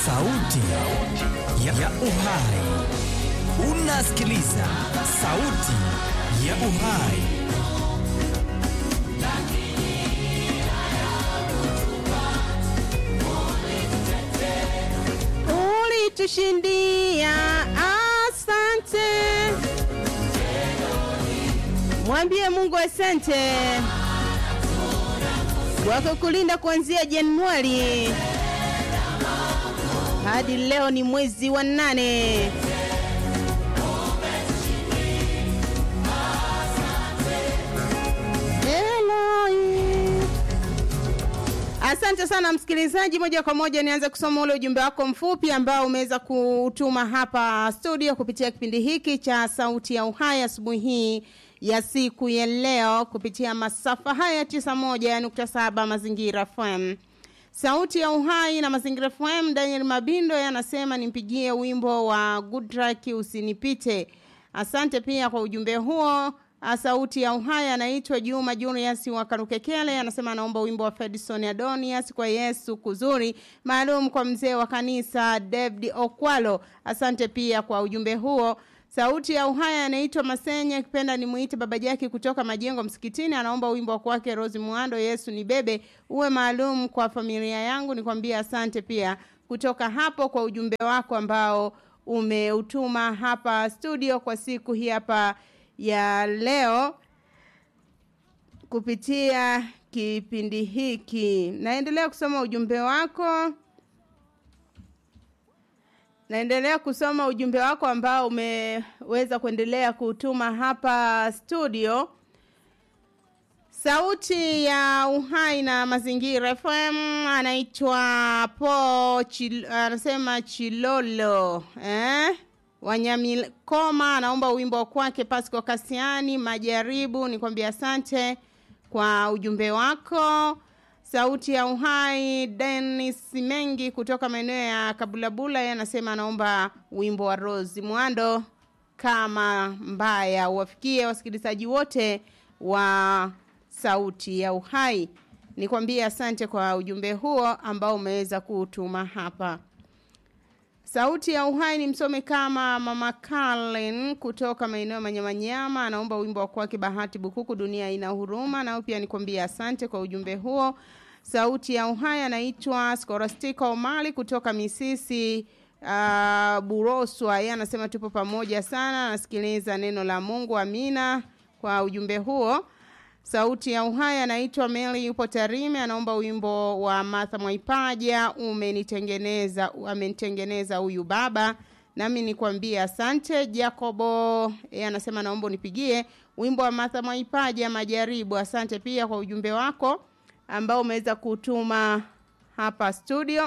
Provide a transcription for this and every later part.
sauti ya, ya uhai. Unasikiliza sauti ya uhai. Ulitushindia, asante. Mwambie Mungu asante kwa kulinda kuanzia Januari hadi leo ni mwezi wa nane. Eloi. Asante sana msikilizaji, moja kwa moja nianze kusoma ule ujumbe wako mfupi ambao umeweza kutuma hapa studio kupitia kipindi hiki cha Sauti ya Uhai asubuhi hii ya siku ya leo kupitia masafa haya 91.7 Mazingira FM. Sauti ya Uhai na Mazingira FM, Daniel Mabindo yanasema nimpigie wimbo wa Goodluck usinipite. Asante pia kwa ujumbe huo. Sauti ya Uhai anaitwa Juma Junius wa Karukekele, anasema anaomba wimbo wa Fedison Adonias kwa Yesu kuzuri, maalum kwa mzee wa kanisa David Okwalo. Asante pia kwa ujumbe huo. Sauti ya Uhai anaitwa Masenya, kipenda nimuite baba Jaki kutoka Majengo Msikitini, anaomba wimbo wa kwake Rose Muando, Yesu ni bebe, uwe maalum kwa familia yangu. Nikwambia asante pia kutoka hapo kwa ujumbe wako ambao umeutuma hapa studio kwa siku hii hapa ya leo kupitia kipindi hiki. Naendelea kusoma ujumbe wako. Naendelea kusoma ujumbe wako ambao umeweza kuendelea kutuma hapa studio. Sauti ya Uhai na Mazingira FM anaitwa Po Chil, anasema Chilolo eh? Wanyamikoma anaomba wimbo wa kwake Pasco Kasiani Majaribu. Nikwambia asante kwa ujumbe wako. Sauti ya Uhai Dennis Mengi kutoka maeneo ya Kabulabula yeye anasema anaomba wimbo wa Rose Mwando kama mbaya uwafikie wasikilizaji wote wa Sauti ya Uhai. Nikwambie asante kwa ujumbe huo ambao umeweza kutuma hapa. Sauti ya Uhai ni msome kama Mama Carlin kutoka maeneo ya Manyamanyama anaomba wimbo wa kwake Bahati Bukuku dunia ina huruma nao pia nikwambie asante kwa ujumbe huo. Sauti ya Uhai anaitwa Scholastica Omali kutoka Misisi uh, Buroswa yeye anasema tupo pamoja sana nasikiliza neno la Mungu amina kwa ujumbe huo. Sauti ya Uhai anaitwa Meli yupo Tarime anaomba wimbo wa Martha Mwaipaja umenitengeneza amenitengeneza huyu baba nami nikwambie asante Jacobo yeye anasema naomba unipigie wimbo wa Martha Mwaipaja majaribu asante pia kwa ujumbe wako ambao umeweza kutuma hapa studio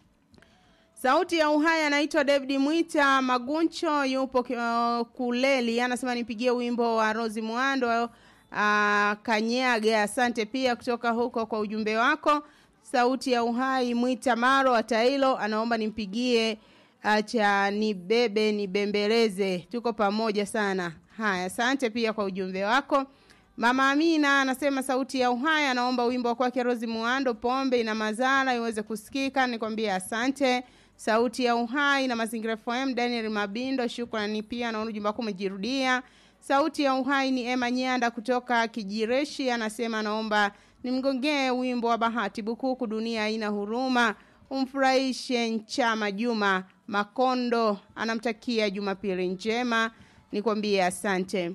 Sauti ya Uhai anaitwa David Mwita Maguncho yupo uh, Kuleli anasema nipigie wimbo wa Rosi Mwando uh, Kanyaga asante pia kutoka huko kwa ujumbe wako sauti ya uhai Mwita Maro Atailo anaomba nimpigie acha nibebe nibembeleze tuko pamoja sana haya asante pia kwa ujumbe wako Mama Amina anasema sauti ya uhai anaomba wimbo wa kwake Rosi Muando pombe ina madhara iweze kusikika nikwambie asante sauti ya uhai na mazingira FM Daniel Mabindo shukrani pia naona ujumbe wako umejirudia Sauti ya uhai ni Emma Nyanda kutoka Kijireshi anasema naomba nimgongee wimbo wa Bahati Bukuku dunia haina huruma umfurahishe Nchama Juma Makondo anamtakia Jumapili njema nikwambie asante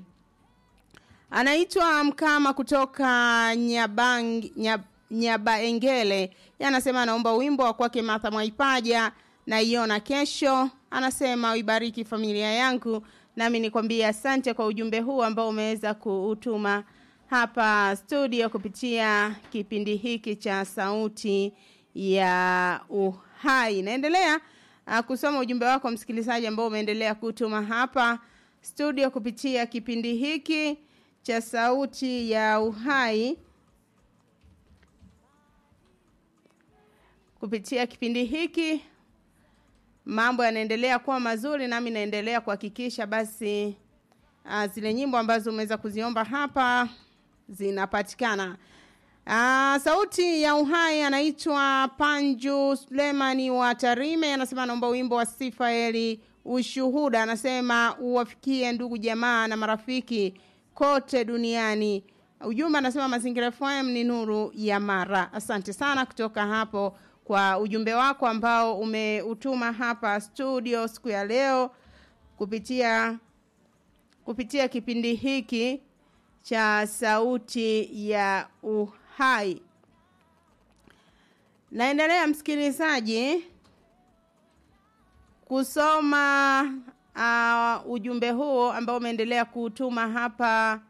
Anaitwa Mkama kutoka Nyabang Nyab, Nyabaengele anasema anaomba wimbo wa kwake Martha Mwaipaja na iona kesho anasema uibariki familia yangu nami nikwambie asante kwa ujumbe huu ambao umeweza kuutuma hapa studio kupitia kipindi hiki cha sauti ya uhai naendelea uh, kusoma ujumbe wako msikilizaji ambao umeendelea kutuma hapa studio kupitia kipindi hiki cha sauti ya uhai kupitia kipindi hiki mambo yanaendelea kuwa mazuri nami naendelea kuhakikisha basi uh, zile nyimbo ambazo umeweza kuziomba hapa zinapatikana Aa, sauti ya uhai anaitwa Panju Sulemani wa Tarime, anasema anaomba wimbo wa Sifaeli ushuhuda, anasema uwafikie ndugu jamaa na marafiki kote duniani. Ujumbe anasema Mazingira FM ni nuru ya Mara. Asante sana kutoka hapo kwa ujumbe wako ambao umeutuma hapa studio siku ya leo kupitia kupitia kipindi hiki cha sauti ya uhai. Naendelea msikilizaji kusoma uh, ujumbe huo ambao umeendelea kutuma hapa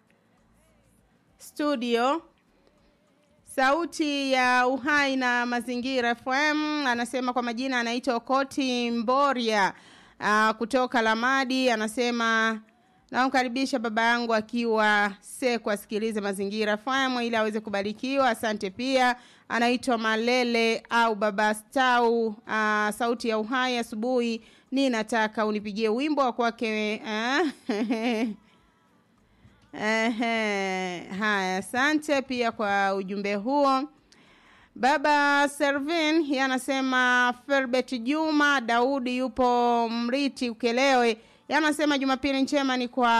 studio sauti ya uhai na mazingira FM. Anasema kwa majina anaitwa Okoti Mboria uh, kutoka Lamadi. Anasema namkaribisha baba yangu akiwa Seku asikilize mazingira FM ili aweze kubarikiwa. Asante pia. Anaitwa Malele au baba Stau. Uh, sauti ya uhai asubuhi, ni nataka unipigie wimbo wa kwake uh, Ehe, haya, asante pia kwa ujumbe huo. Baba Servin yeye anasema Ferbet Juma Daudi yupo Mriti Ukelewe. Yeye anasema Jumapili njema ni kwa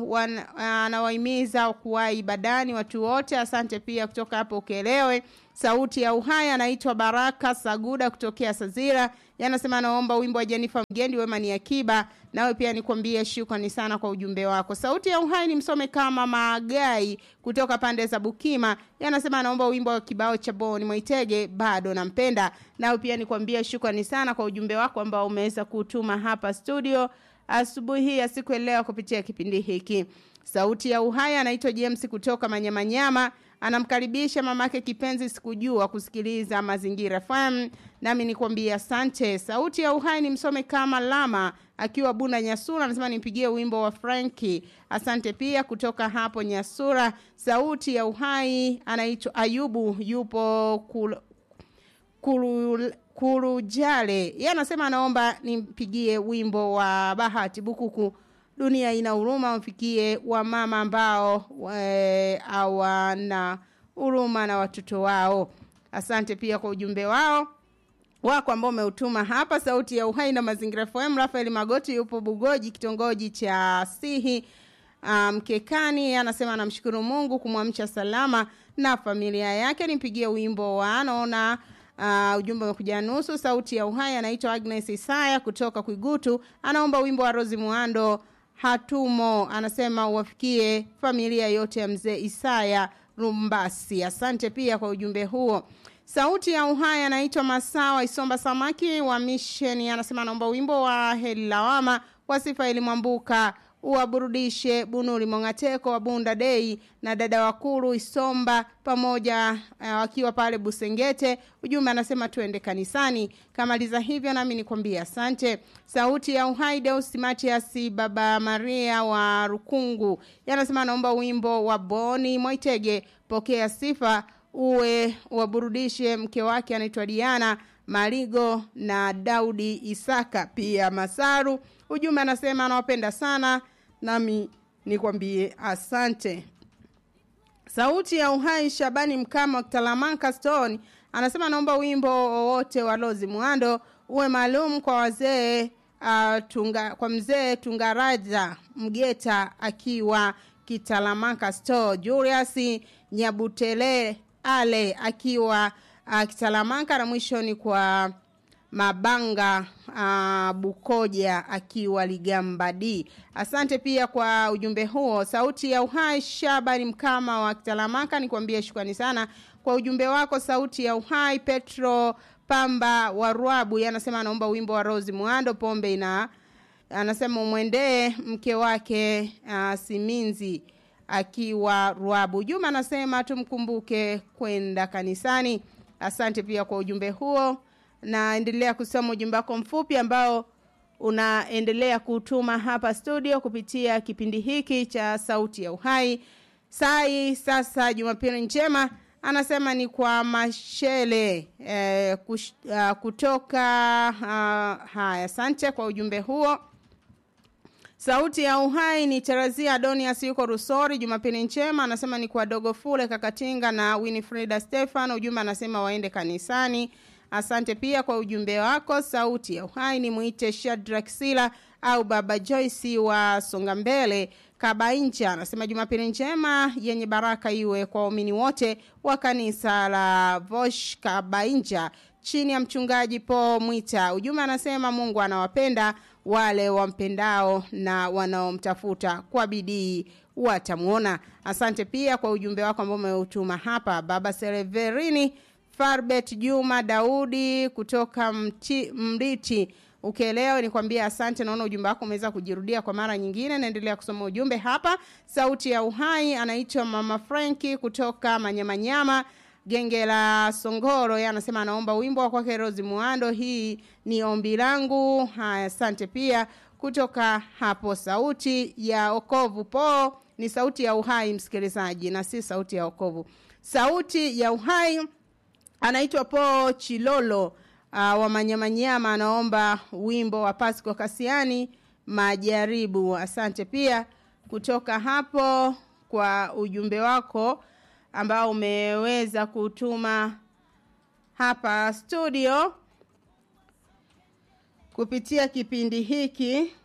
anawahimiza kuwa ibadani watu wote. Asante pia kutoka hapo Ukelewe. Sauti ya uhai anaitwa Baraka Saguda kutokea Sazira. Yanasema anaomba wimbo wa Jennifer Mgendi wema ni akiba. Nawe pia nikwambie shukrani sana kwa ujumbe wako. Sauti ya uhai ni msome kama Magai kutoka pande za Bukima. Yanasema anaomba wimbo wa kibao cha Boni Mwaitege bado nampenda. Nawe pia nikwambie shukrani sana kwa ujumbe wako ambao umeweza kutuma hapa studio asubuhi ya siku ya leo kupitia kipindi hiki. Sauti ya uhai anaitwa James kutoka Manyamanyama anamkaribisha mamake kipenzi sikujua kusikiliza mazingira FM nami nikwambia asante sauti ya uhai ni msome kama lama akiwa bunda nyasura anasema nimpigie wimbo wa franki asante pia kutoka hapo nyasura sauti ya uhai anaitwa ayubu yupo kul, kulu, kurujale yeye anasema anaomba nimpigie wimbo wa bahati bukuku dunia ina huruma wafikie wamama ambao hawana huruma na watoto wao asante pia kwa ujumbe wao wako ambao umeutuma hapa sauti ya uhai na mazingira fm rafael magoti yupo bugoji kitongoji cha sihi mkekani um, anasema anamshukuru mungu kumwamsha salama na familia yake nimpigie wimbo wa anaona Uh, ujumbe umekuja nusu sauti ya uhai anaitwa agnes isaya kutoka kwigutu anaomba wimbo wa rosi muando hatumo anasema uwafikie familia yote ya mzee isaya rumbasi asante pia kwa ujumbe huo sauti ya uhai anaitwa masawa isomba samaki wa misheni anasema anaomba wimbo wa heli lawama wa sifa elimwambuka uwaburudishe bunuri mongateko wa bunda dei na dada wakuru isomba pamoja uh, wakiwa pale busengete ujumbe anasema tuende kanisani kamaliza hivyo nami nikwambia asante sauti ya uhai deus matiasi baba maria wa rukungu yanasema anaomba wimbo wa boni mwaitege pokea sifa uwe waburudishe mke wake anaitwa diana marigo na daudi isaka pia masaru ujumbe anasema anawapenda sana nami nikwambie asante sauti ya uhai shabani mkama wa kitalamanka stone anasema naomba wimbo wowote wa lozi mwando uwe maalum kwa wazee uh, tunga, kwa mzee tungaraja mgeta akiwa kitalamanka store julius nyabutele ale akiwa uh, kitalamanka na mwisho ni kwa mabanga uh, bukoja akiwa ligamba d asante pia kwa ujumbe huo sauti ya uhai shabani mkama wa kitalamaka nikwambie shukrani sana kwa ujumbe wako sauti ya uhai petro pamba wa rwabu anasema anaomba wimbo wa rosi mwando pombe ina anasema umwendee mke wake uh, siminzi akiwa rwabu juma anasema tumkumbuke kwenda kanisani asante pia kwa ujumbe huo naendelea kusoma ujumbe wako mfupi ambao unaendelea kutuma hapa studio kupitia kipindi hiki cha sauti ya uhai sai sasa jumapili njema anasema ni kwa mashele eh, kush, uh, kutoka uh, haya asante kwa ujumbe huo Sauti ya Uhai ni Teresia Adonias yuko Rusori. Jumapili njema, anasema ni kwa Dogo Fule Kakatinga na Winifrida Stefan. Ujumbe anasema waende kanisani. Asante pia kwa ujumbe wako. Sauti ya Uhai ni mwite Shadrack Sila au Baba Joyce wa Songa Mbele Kabainja. Anasema Jumapili njema yenye baraka iwe kwa waumini wote wa kanisa la Vosh Kabainja chini ya mchungaji Paul Mwita. Ujumbe anasema Mungu anawapenda wale wampendao na wanaomtafuta kwa bidii watamuona. Asante pia kwa ujumbe wako ambao umeutuma hapa. Baba Sereverini Farbet Juma Daudi kutoka mti, Mriti Ukielewa nikwambia asante. Naona ujumbe wako umeweza kujirudia kwa mara nyingine. Naendelea kusoma ujumbe hapa. Sauti ya Uhai anaitwa Mama Franki kutoka Manyamanyama genge la Songoro. Yeye anasema anaomba wimbo wa kwake Rose Muando. Hii ni ombi langu. Haya, asante pia kutoka hapo. Sauti ya Okovu po ni sauti ya Uhai, msikilizaji, na si sauti ya Okovu. Sauti ya Uhai anaitwa Po Chilolo uh, wa Manyamanyama, anaomba wimbo wa Pasco Kasiani Majaribu. Asante pia kutoka hapo kwa ujumbe wako ambao umeweza kutuma hapa studio kupitia kipindi hiki